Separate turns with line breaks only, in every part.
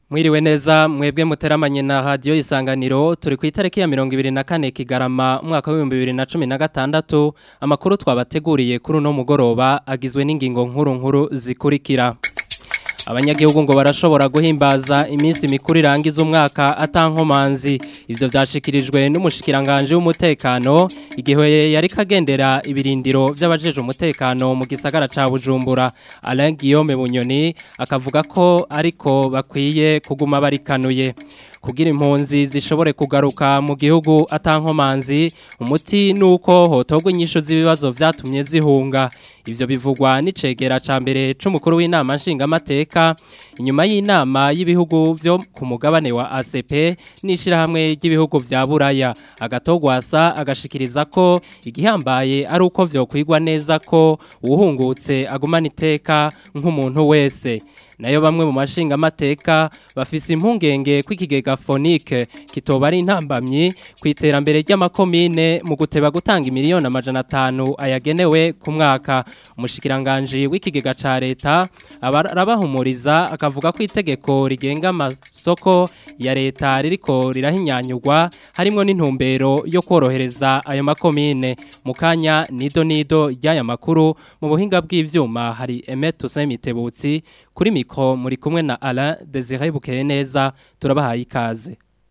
Mwiriwe neza mwebwe muteramanye na radio isanganiro turi ku itariki ya 24 kigarama umwaka wa 2016 amakuru twabateguriye kuri no mugoroba agizwe n'ingingo nkuru nkuru zikurikira Abanyagihugu ngo barashobora guhimbaza iminsi mikuru irangiza umwaka atankomanzi ivyo vyashikirijwe n'umushikiranganje w'umutekano igihe yari kagendera ibirindiro vy'abajeje umutekano mu gisagara ca Bujumbura Alain Guillaume Bunyoni akavuga ko ariko bakwiye kuguma barikanuye kugira impunzi zishobore kugaruka mu gihugu atankomanzi umuti nuko hotogwa inyisho z'ibibazo vyatumye zihunga ivyo bivugwa n'icegera ca mbere c'umukuru w'inama nshingamateka inyuma y'inama y'ibihugu vyo ku mugabane wa ACP n'ishirahamwe ry'ibihugu vya Buraya agatogwasa agashikiriza ko igihambaye ari uko vyokwigwa neza ko uwuhungutse agumana iteka nk'umuntu wese nayo bamwe mu mashinga amateka bafise impungenge kw'ikigega fonike kitoba ari intambamyi ku iterambere ry'amakomine mu guteba gutanga imiliyoni amajana atanu ayagenewe ku mwaka umushikiranganji w'ikigega ca leta arabahumuriza akavuga ko itegeko rigenga amasoko ya leta ririko rirahinyanyurwa harimwo n'intumbero yo korohereza ayo makomine mu kanya nido nido ry'aya makuru mu buhinga bw'ivyuma hari Emet Tusemitebutsi kuri mikro muri kumwe na Alain Desire Bukeye neza turabahaye ikaze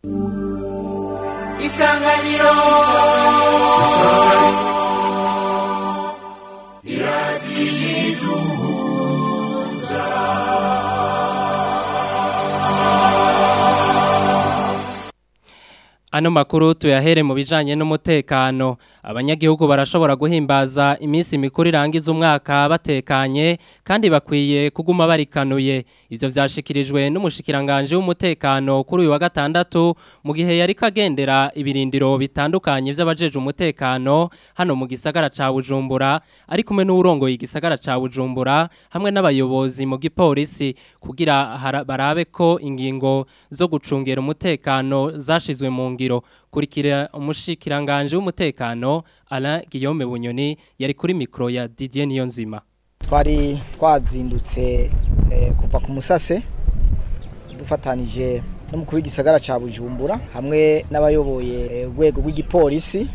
Isanganiro
Ano makuru tuyahere mu bijanye n'umutekano abanyagihugu barashobora guhimbaza iminsi mikuru irangiza umwaka batekanye kandi bakwiye kuguma barikanuye ivyo vyashikirijwe n'umushikiranganje w'umutekano kuri uyu wa gatandatu mu gihe yari kagendera ibirindiro bitandukanye vy'abajeje umutekano hano mu gisagara ca Bujumbura ari kumwe n'urongoye igisagara ca Bujumbura hamwe n'abayobozi mu gipolisi kugira barabe ko ingingo zo gucungera umutekano zashizwe mu ngiro kurikira umushikiranganje w'umutekano Alain Guillaume Bunyoni yari kuri mikro ya Didier Niyonzima
twari twazindutse kuva ku musase dufatanije n'umukuru w'igisagara ca Bujumbura hamwe n'abayoboye urwego rw'igipolisi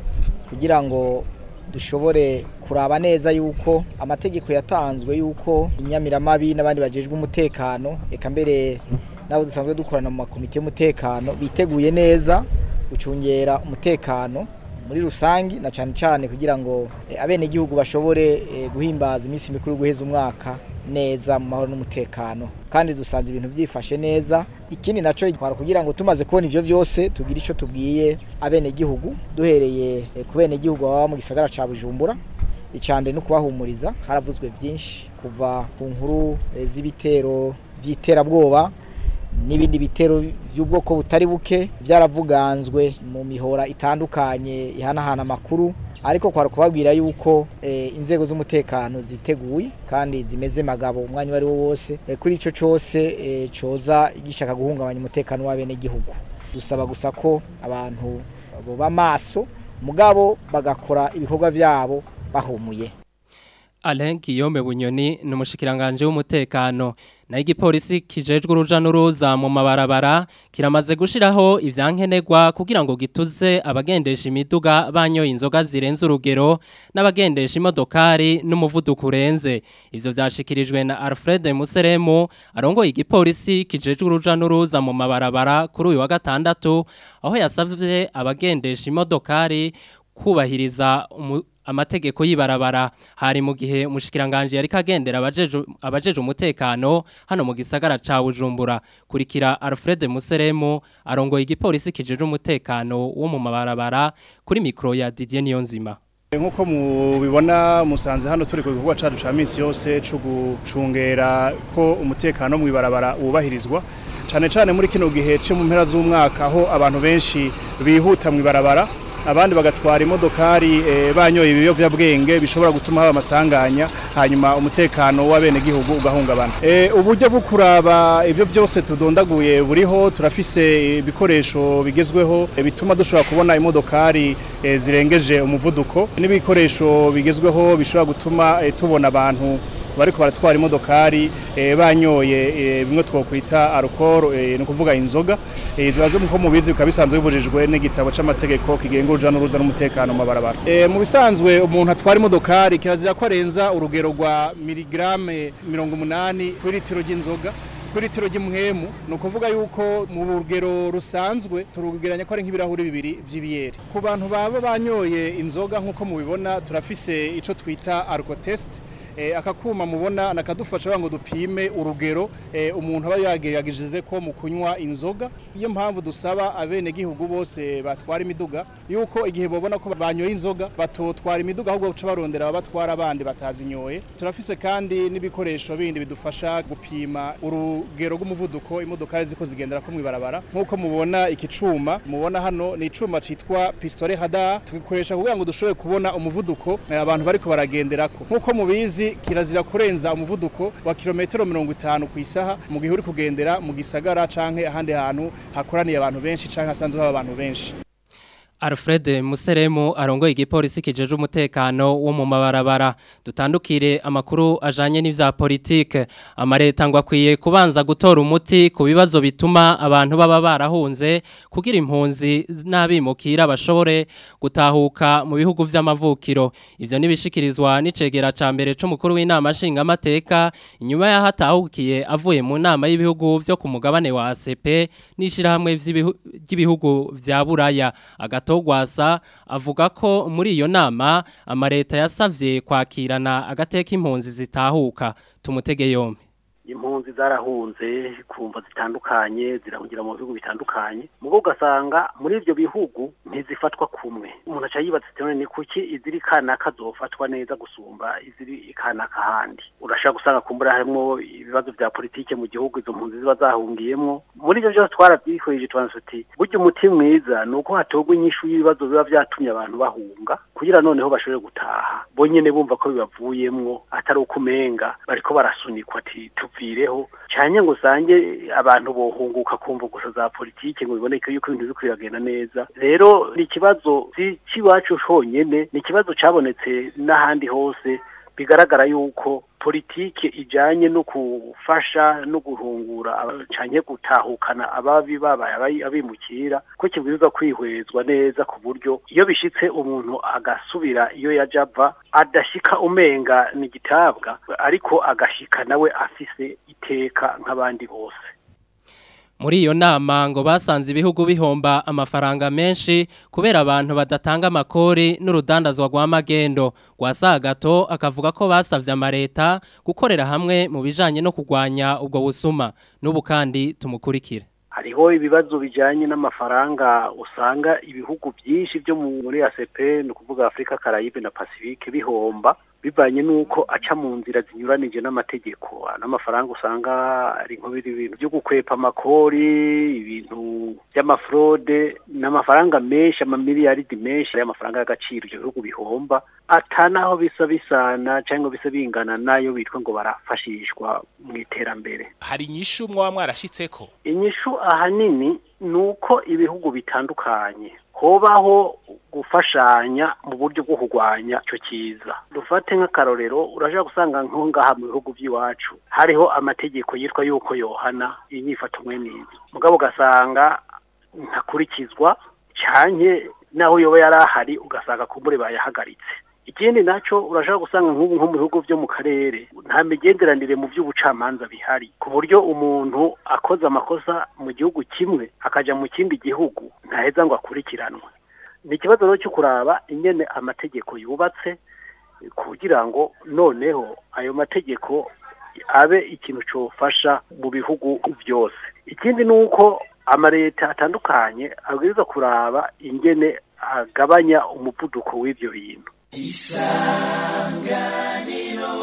kugira ngo dushobore kuraba neza yuko amategeko yatanzwe yuko inyamiramabi n'abandi bajejwe umutekano eka mbere nabo dusanzwe dukorana mu makomite y'umutekano biteguye neza gucungera umutekano muri rusangi na cyane cyane kugira ngo abene igihugu bashobore guhimbaza iminsi mikuru guheza umwaka neza mu mahoro n'umutekano kandi dusanze ibintu byifashe neza ikindi naco itwara kugira ngo tumaze kubona ivyo vyose tugira ico tubwiye abene igihugu duhereye ku bene igihugu baba mu gisagara ca Bujumbura icambere no kubahumuriza haravuzwe byinshi kuva ku nkuru z'ibitero vy'iterabwoba n'ibindi bitero by'ubwoko butari buke byaravuganzwe mu mihora itandukanye ihanahana amakuru ariko kwara kubabwira yuko inzego z'umutekano ziteguye kandi zimeze magabo umwanya wari wo wose kuri ico cose coza gishaka guhungabanya umutekano w'abene gihugu dusaba gusa ko abantu boba maso mugabo bagakora ibikorwa vyabo bahumuye
Alain Guillaume Bunyoni ni umushikiranganje w'umutekano na igipolisi kijejwe uruja n'uruza mu mabarabara kiramaze gushiraho ivyankenerwa kugira ngo gituze abagendesha imiduga banyoye inzoga zirenze urugero n'abagendesha imodokari n'umuvuduko urenze ivyo vyashikirijwe na Alfred Museremu arongoye igipolisi kijejwe uruja n'uruza mu mabarabara kuri uyu wa gatandatu aho yasavye abagendesha imodokari kubahiriza amategeko y'ibarabara hari mu gihe umushikiranganje yari kagendera abajeje abajeje umutekano hano mu gisagara ca Bujumbura kurikira Alfred Museremu arongoye igipolisi kijeje umutekano wo mu mabarabara kuri mikro ya Didier Niyonzima
nkuko mubibona musanze hano turi ku gikorwa cacu ca misi yose cyo gucungera ko umutekano mu ibarabara wubahirizwa cane cane muri kino gihe cyo mu mpera z'umwaka aho abantu benshi bihuta mu ibarabara abandi bagatwara imodokari banyoye ibiyovyabwenge bishobora gutuma haba amasanganya hanyuma umutekano w'abenegihugu ugahungabana uburyo bwo kuraba ibyo byose tudondaguye buriho turafise ibikoresho bigezweho bituma dushobora kubona imodokari zirengeje umuvuduko n'ibikoresho bigezweho bishobora gutuma tubona abantu bariko baratwara imodokari eh, banyoye eh, bimwe twokwita alcohol eh, ni ukuvuga inzoga eh, izo nazo nko mubizi bikaba bisanzwe bibujijwe n'igitabo c'amategeko kigenga uruja n'uruza n'umutekano mu mabarabara eh, mu bisanzwe umuntu atwara imodokari kirazira ko arenza urugero rwa miligrame mirongo umunani kuri litiro ry'inzoga kuri litiro ry'imwemu ni ukuvuga yuko mu rugero rusanzwe turugeranya ko ari nk'ibirahuri bibiri vy'ibiyeri ku bantu baba banyoye inzoga nk'uko mubibona turafise ico twita alcotest eh, aka kuma mubona nakadufasha ngo dupime urugero eh, umuntu aba yagerageje ko mu kunywa inzoga iyo mpamvu dusaba abene gihugu bose batwara imiduga yuko igihe bobona ko banyoye inzoga batotwara imiduga ahubwo guca barondera abatwara abandi batazinyoye turafise kandi n'ibikoresho bindi bidufasha gupima urugero rw'umuvuduko imodoka ziko zigendera ko mwibarabara nk'uko mubona iki cuma mubona hano ni icuma citwa pistolet radar tugikoresha kugira ngo dushobore kubona umuvuduko eh, abantu bariko baragenderako nk'uko mubizi kirazira kurenza umuvuduko wa kilometero mirongo itanu ku isaha mu gihe uri kugendera mu gisagara canke ahandi hantu hakoraniye abantu benshi canke hasanzwe haba abantu benshi
Alfred Museremu arongoye igipolisi kijeje umutekano wo mu mabarabara dutandukire amakuru ajanye n'ivya politike amareta ngo akwiye kubanza gutora umuti ku bibazo bituma abantu baba barahunze kugira impunzi n'abimukira bashobore gutahuka mu bihugu vy'amavukiro ivyo nibishikirizwa n'icegera ca mbere c'umukuru w'inama nshinga amateka inyuma yaho atahukiye avuye mu nama y'ibihugu vyo ku mugabane wa ACP n'ishirahamwe vy'ibihugu vya Buraya agato Gwasa avuga ko muri iyo nama amareta yasavye kwakirana agateka impunzi zitahuka tumutege yombi
impunzi zarahunze kumva zitandukanye zirahungira mu bihugu bitandukanye mugo ugasanga muri ibyo bihugu ntizifatwa kumwe umuntu aca yibaza ati none ni kuki iziri kanaka zofatwa neza gusumba iziri kanaka handi urashaka gusanga kumbura harimo ibibazo vya politike mu gihugu izo mpunzi ziba zahungiyemwo muri ivyo vyose twaravyihweje tubanza tuti burya umuti mwiza ni uko hatorwa inyishu y'ibibazo biba vyatumye abantu bahunga kugira noneho bashobore gutaha bonyene bumva ko bibavuyemwo atari uko umenga bariko barasunikwa ati tuvireho cyane ngo usange abantu bohunguka kumva gusa za politike ngo biboneke yuko ibintu biriko biragenda neza rero ni ikibazo cy'iwacu honyene ni ikibazo cabonetse n'ahandi hose bigaragara yuko politike ijanye no gufasha no guhungura canke gutahukana ababi babaye abimukira ko kibwirizwa kwihwezwa neza ku buryo iyo bishitse umuntu agasubira iyo yaja ava adashika umenga ni gitabwa ariko agashika nawe afise iteka nk'abandi bose
muri iyo nama ngo basanze ibihugu bihomba amafaranga menshi kubera abantu badatanga amakori n'urudandazwa rwa magendo rwa gato akavuga ko basavye amareta gukorera hamwe mu bijanye no kurwanya ubwo busuma n'ubu kandi tumukurikire
hariho ibibazo bijanye n'amafaranga usanga ibihugu byinshi byo muri ACP ni ukuvuga Afrika Caraïbe na Pacifique bihomba bivanye nuko aca mu nzira zinyuranije n'amategeko n'amafaranga usanga ari nk'ibiri ibintu byo gukwepa amakori ibintu by'amafrode n'amafaranga menshi amamiliyaridi menshi y'amafaranga y'agaciro ibyo bihugu bihomba atanaho bisa bisana cyangwa bisa bingana nayo bitwa ngo barafashishwa mu iterambere
hari inyishu mwaba mwarashitseko
inyishu ahanini ni uko ibihugu bitandukanye hobaho gufashanya mu buryo bwo kurwanya icyo kiza dufate nk'akarorero urashobora gusanga nko ngaha mu bihugu by'iwacu hariho amategeko yitwa yuko yohana inyifato mwe n'izi mugabo ugasanga ntakurikizwa cyane naho yoba yari ahari ugasanga kumbure bayahagaritse ikindi nacyo urashobora gusanga nk'ubu nko mu bihugu byo mu karere nta migenderanire mu by'ubucamanza bihari ku buryo umuntu akoze amakosa mu gihugu kimwe akajya mu kindi gihugu ntaheza ngo akurikiranwe ni ikibazo rero cyo kuraba ingene amategeko yubatse kugira ngo noneho ayo mategeko abe ikintu cyofasha mu bihugu byose ikindi ni uko amaleta atandukanye abwiriza kuraba ingene agabanya umuvuduko w'ibyo bintu
isanganiro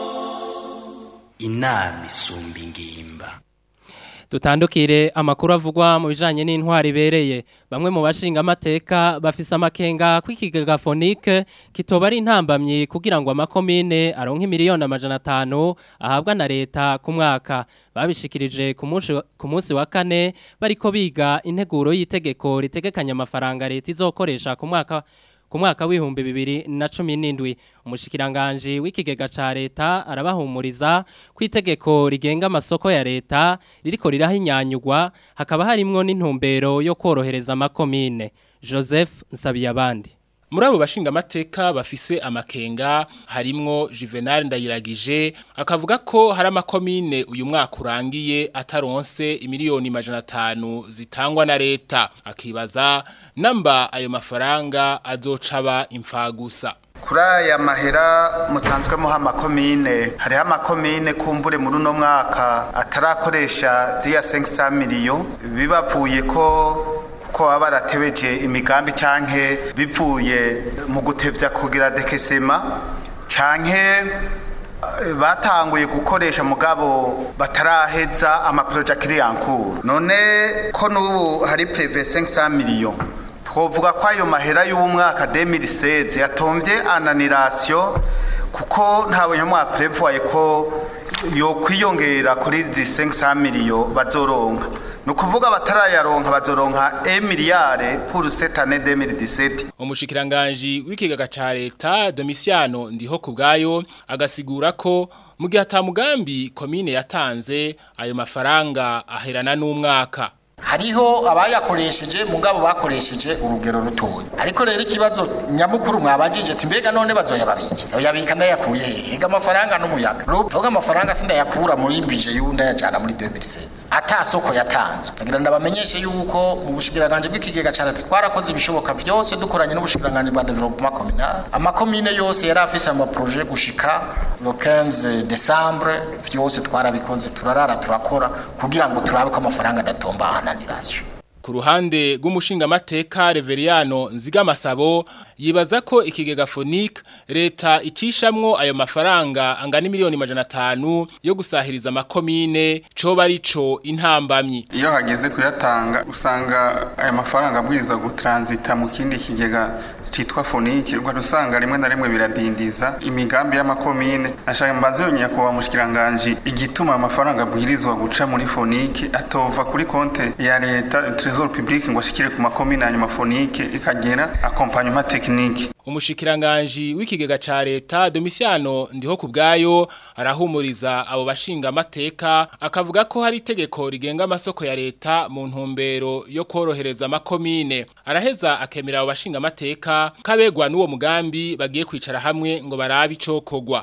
inama isumba ingimba
Tutandukire amakuru avugwa mu bijanye n'intwari ibereye bamwe mu bashinga amateka bafise amakenga kw'ikigega fonike kitoba ari intambamye kugira ngo amakomine aronke miliyoni amajana atanu ahabwa na leta ku mwaka babishikirije ku munsi ku munsi wa kane bariko biga integuro y'itegeko ritegekanya amafaranga leta izokoresha ku mwaka ku mwaka w'ibihumbi bibiri na cumi n'indwi umushikiranganji w'ikigega ca leta arabahumuriza ko itegeko rigenga amasoko ya leta ririko rirahinyanyugwa hakaba harimwo n'intumbero yo korohereza amakomine joseph nsabiyabandi
muri abo bashinga amateka bafise amakenga harimwo Juvenal Ndayiragije akavuga ko hari amakomine uyu mwaka urangiye ataronse imiliyoni majana atanu zitangwa na leta akibaza namba ayo mafaranga azocaba imfagusa
kuri aya mahera musanzwemo amakomine hariho amakomine kumbure muri uno mwaka atarakoresha ziriya senkisa miliyo bibavuye ko ko baba baratebeje imigambi canke bivuye mu gutevya kugira dekesema canke batanguye gukoresha mugabo bataraheza amaproje akiri yankuru none ko n'ubu hari preve 500 million twovuga ko ayo mahera y'umwaka 2016 yatomvye ananirasiyo kuko ntabonye mwa prevoye ko yo kwiyongera kuri zi 500 million bazoronka nukuvuga batarayaronka bazoronka 1 miliyare pour cette année 2017
umushikiranganji w'ikigaga ca leta Domiciano ndiho kubgayo agasigura ko mu gihe atamugambi komine yatanze ayo mafaranga aherana n'umwaka
hariho abayakoresheje mugabo bakoresheje urugero rutoya ariko rero ikibazo nyamukuru mwabajije ati mbega none bazoyababiki oyabika ndayakuye hehe ega amafaranga n'umuyaga ruvuga amafaranga sindayakura muri budget y'undi ayajana muri 2016 ata soko yatanzwe ndagira ndabamenyeshe yuko mu bushikiranganje bw'ikigega cyane twarakoze ibishoboka vyose dukoranye n'ubushikiranganje bwa development communal amakomine yose yari afise ama projet gushika le 15 décembre vyose twarabikoze turarara turakora kugira ngo turabe ko amafaranga adatomba ananirasyo
ku ruhande rw'umushinga mateka Reveriano Nzigamasabo yibaza ko ikigega Phonique leta icishamwo ayo mafaranga angana miliyoni majana atanu yo gusahiriza amakomine coba arico intambamyi
iyo hageze kuyatanga usanga aya mafaranga abwiriza gutransita mu kindi kigega citwa Phonique ugwa usanga rimwe na rimwe biradindiza imigambi y'amakomine ashaka mbaze yonya ko bamushikiranganje igituma amafaranga abwirizwa guca muri Phonique atova kuri konte ya leta trésor public ngo ashikire ku makomine hanyuma Phonique ikagera accompagnement technique
umushikiranganji w'ikigega ca leta Domiciano ndiho kubgayo arahumuriza abo bashinga amateka akavuga ko hari itegeko rigenga amasoko ya leta mu ntumbero yo korohereza amakomine araheza akemera abo bashinga amateka kabegwa n'uwo mugambi bagiye kwicara hamwe ngo barabe ico kogwa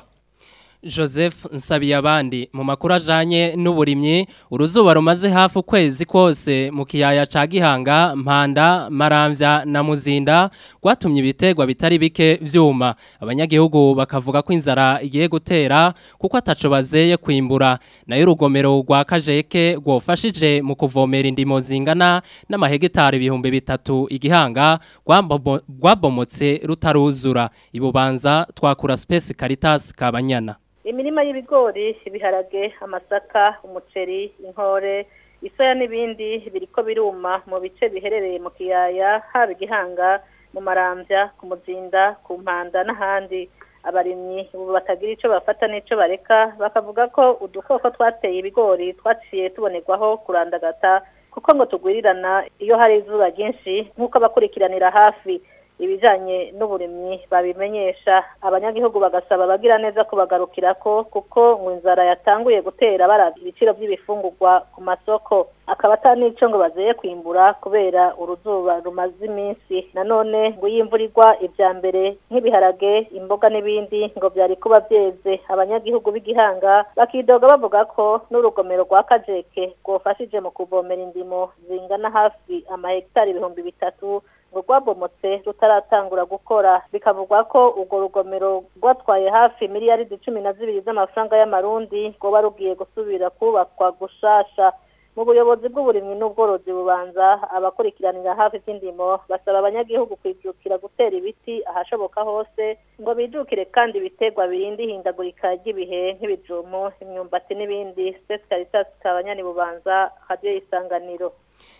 Joseph Nsabiyabandi mu makuru ajanye n'uburimyi uruzuba rumaze hafi ukwezi kose mu kiyaya ca Gihanga Mpanda Maramvya na Muzinda gwatumye ibitegwa bitari bike vyuma abanyagihugu bakavuga ko inzara igiye gutera kuko ataco bazeye kwimbura nayo urugomero rwa Kajeke gwofashije mu kuvomera indimo zingana n'amahegitari ibihumbi bitatu igihanga gwabomotse rutaruzura ibubanza twakura Space Caritas kabanyana
imirima y'ibigori ibiharage amasaka umuceri inkore isoya n'ibindi biriko biruma mu bice biherereye mu kiyaya haba igihanga mu marambya ku muzinda ku mpanda n'ahandi abarimyi ubu batagira icyo bafata n'icyo bareka bakavuga ko udukoko twateye ibigori twaciye tubonerwaho kurandagata kuko ngo tugwirirana iyo hari izuba ryinshi nk'uko abakurikiranira hafi ibijanye n'uburimyi babimenyesha abanyagihugu bagasaba abagira neza kubagarukira ko kuko ngo inzara yatanguye gutera baravye ibiciro by'ibifungurwa ku masoko akaba atanico ngo bazeye kwimbura kubera uruzuba rumaze iminsi nanone ngo yimvurirwa ivya mbere nk'ibiharage imboga n'ibindi ngo vyari kuba vyeze abanyagihugu b'igihanga bakidoga bavuga ko n'urugomero rwa kajeke rwofashije mu kuvomera indimo zingana hafi amahegitari ibihumbi bitatu ngo rwabomotse rutaratangura gukora bikavugwa ko urwo rugomero rwatwaye hafi miliyaridi cumi na zibiri z'amafaranga y'amarundi rwoba rugiye gusubira kubakwa gushasha mu buyobozi bw'uburimwi n'ubworozi bubanza abakurikiranira hafi by'indimo basaba abanyagihugu kwijukira gutera ibiti ahashoboka hose ngo bijukire kandi ibiterwa birinda ihindagurika ry'ibihe nk'ibijumu imyumbati n'ibindi Space Caritas kabanyani bubanza radio isanganiro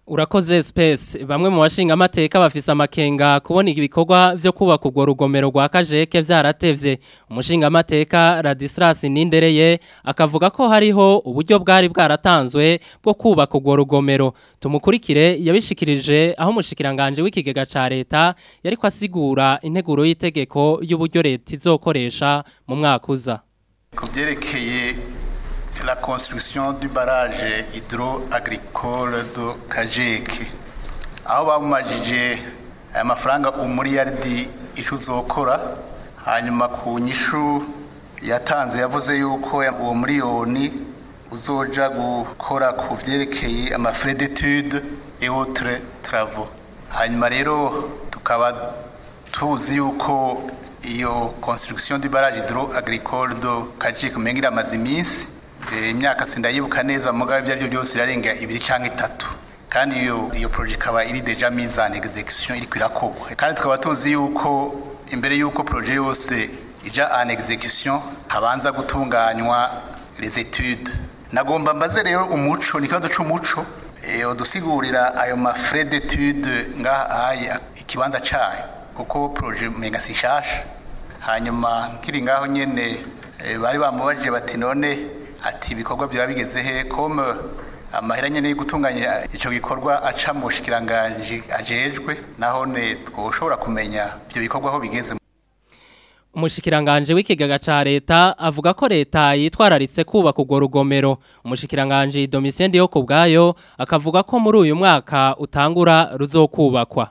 Urakoze space bamwe mu bashinga amateka bafise amakenga kubona ibikorwa vyo kubaka urwo rugomero rwa Kajeke vyaratevye umushinga amateka Radislas Nindereye akavuga ko hariho uburyo bwari bwaratanzwe bwo kubaka urwo rugomero tumukurikire yabishikirije aho umushikiranganje w'ikigega ca leta yari kwasigura integuro y'itegeko y'uburyo leta izokoresha mu mwaka uza
kubyerekeye la construction du barrage hydro-agricole de Kajeke aho bamumajije aya mafaranga umuriyaridi ico uzokora hanyuma ku nyishu yatanze yavuze yuko uwo miliyoni uzoja gukora ku vyerekeye ama frais d'études et autres travaux hanyuma rero tukaba tuzi yuko iyo construction du barrage hydro-agricole de Kajeke umenga iramaze iminsi imyaka sindayibuka neza mugabe ibyo aribyo byose irarenga ibiri cyangwa itatu kandi iyo iyo projet ikaba iri deja mise en execution iri kwirakogwa kandi tukaba tuzi yuko imbere yuko projet yose ija en execution habanza gutunganywa les études nagomba mbaze rero umuco ni kibazo c'umuco eh udusigurira ayo ma frais d'études ngaha aya ikibanza cayo kuko projet mega sishasha hanyuma nkiri ngaho nyene bari bamubajije bati none ati ibikorwa byaba bigeze he comme amahera nyene yo gutunganya ico gikorwa aca mu bushikiranganje ajejwe naho ne twoshobora kumenya ibyo bikorwa aho bigeze
Umushikiranganje w'ikigega ca leta avuga ko leta yitwararitse kubaka urwo rugomero umushikiranganje Domitien yo kubgayo akavuga ko muri uyu mwaka utangura ruzokubakwa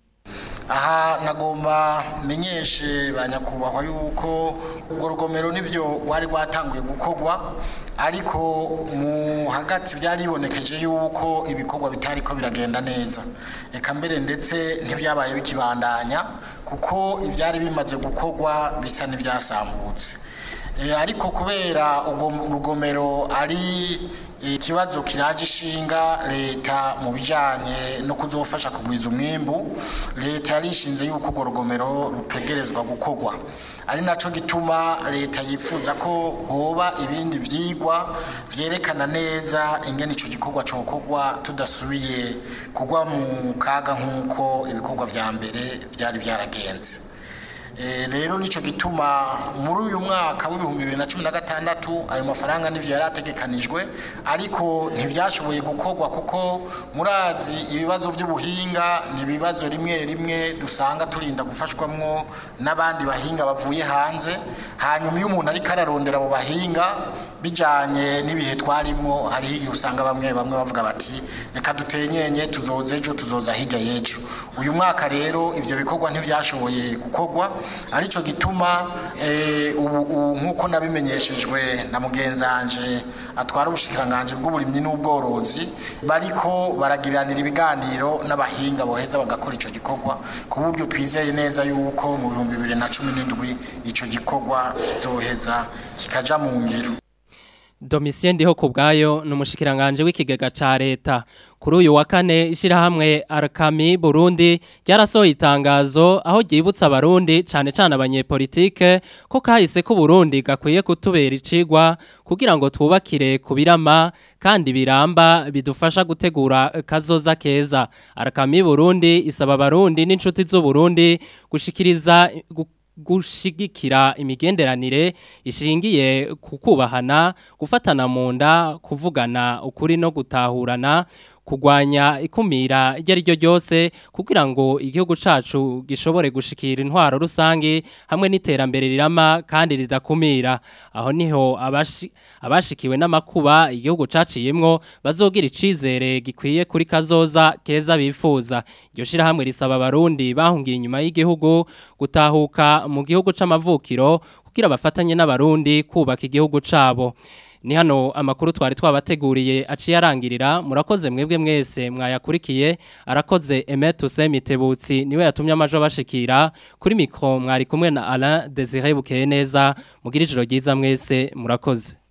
aha nagomba menyeshe banyakubahwa yuko urwo rugomero nivyo wari rwatanguye gukorwa ariko mu hagati byaribonekeje yuko ibikorwa bitari ko biragenda neza reka mbere ndetse ntivyabaye bikibandanya kuko ivyari bimaze gukorwa bisa n'ivyasambutse ariko kubera urwo rugomero ari ikibazo kiraje ishinga leta mu bijyanye no kuzofasha kugwiza umwimbu leta yarishinze yuko urwo rugomero rutegerezwa gukorwa ari nacyo gituma leta yifuza ko hoba ibindi byigwa byerekana neza ingene icyo gikorwa cyokorwa tudasubiye kugwa mu kaga nk'uko ibikorwa bya mbere byari byaragenze rero nicyo gituma muri uyu mwaka w'ibihumbi bibiri na cumi na gatandatu ayo mafaranga n'ivyo yari ategekanijwe ariko ntivyashoboye gukorwa kuko murazi ibibazo by'ubuhinga ni ibibazo rimwe rimwe dusanga turinda gufashwamwo n'abandi bahinga bavuye hanze hanyuma iyo umuntu ariko ararondera abo bahinga bijanye n'ibihe twarimo hariho igihe usanga bamwe bamwe bavuga bati reka dutenyenye tuzoza ejo tuzoza hirya y'ejo uyu mwaka rero ivyo bikorwa ntivyashoboye gukorwa arico gituma ubu nk'uko nabimenyeshejwe na mugenzanje atwara ubushikiranganje bw'uburimyi n'ubworozi bariko baragiranira ibiganiro n'abahinga boheza bagakora ico gikorwa ku buryo twizeye neza yuko mu bihumbi bibiri na cumi n'indwi ico gikorwa kizoheza kikaja mu ngiro
Domitien ndiho kubgayo numushikiranganje w'ikigega ca leta kuri uyu wa kane ishirahamwe Arkami Burundi ryarasohoye itangazo aho ryibutsa abarundi cane cane abanyepolitike ko kahise ko Burundi gakwiye kutubera icigwa kugira ngo twubakire kubirama kandi biramba bidufasha gutegura kazoza keza Arkami Burundi isaba abarundi n'inshuti z'u Burundi gushikiriza gu gushigikira imigenderanire ishingiye kukubahana gufatana mu nda kuvugana ukuri no gutahurana kugwanya ikumira iryo ari ryo ryose kugira ngo igihugu cacu gishobore gushikira intwaro rusange hamwe n'iterambere rirama kandi ridakumira aho niho abashi, abashikiwe n'amakuba igihugu caciyemwo bazogira icizere gikwiye kuri kazoza keza bifuza iryo shirahamwe risaba abarundi bahungiye inyuma y'igihugu gutahuka mu gihugu c'amavukiro kugira bafatanye n'abarundi kubaka igihugu cabo ni hano amakuru twari twabateguriye aciye arangirira murakoze mwebwe mwese mwayakurikiye arakoze Emetuse Mitebutsi niwe yatumye amajo bashikira kuri mikro mwari kumwe na Alain Desire Bukeye neza mugira ijoro ryiza mwese murakoze